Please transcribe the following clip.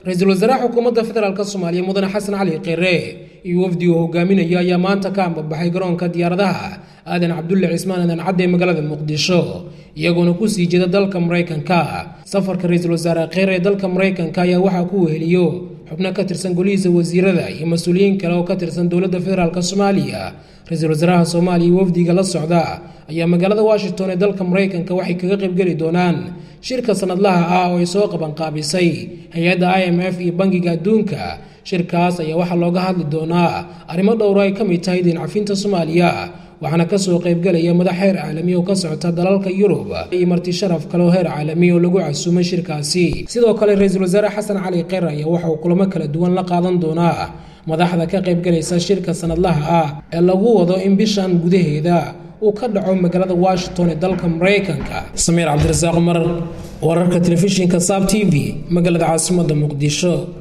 ra-iisul wasaaraha xukuumadda federaalk soomaaliya mudane xasan cali kheyre iyo wafdi uu hogaaminayo ayaa maanta ka ambabaxay garoonka diyaaradaha aadan cabdulle cismaan aadan cadde ee magaalada muqdisho iyagoona kusii jeeda dalka maraykanka safarka ra-iisul wasaare kheyre ee dalka maraykanka ayaa waxaa ku weheliyo xubno ka tirsan golihiisa wasiirada iyo mas-uuliyiin kale oo ka tirsan dowladda federaalk soomaaliya ra-iisul wasaaraha soomaaliya iyo wafdiga la socda ayaa magaalada washington ee dalka maraykanka waxay kaga qaybgeli doonaan shirka sanadlaha ah oo ay soo qabanqaabisay hay-adda i m f iyo bangiga adduunka shirkaas ayaa waxaa looga hadli doonaa arrimo dhowro ay ka mid tahay diincafinta soomaaliya waxaana kasoo qaybgelaya madax heer caalami oo ka socota dalalka yurub iyo marti sharaf kale oo heer caalami oo lagu casuumay shirkaasi sidoo kale ra-iisul wasaare xasan cali kheyr ayaa waxa uu kulamo kala duwan la qaadan doonaa madaxda ka qaybgalaysa shirka sanadlaha ah ee lagu wado in bishan gudaheeda uu ka dhaco magaalada washington ee dalka maraykanka samiir cabdirasaaq cumar wararka telefishinka saab t v magaalada caasimadda muqdisho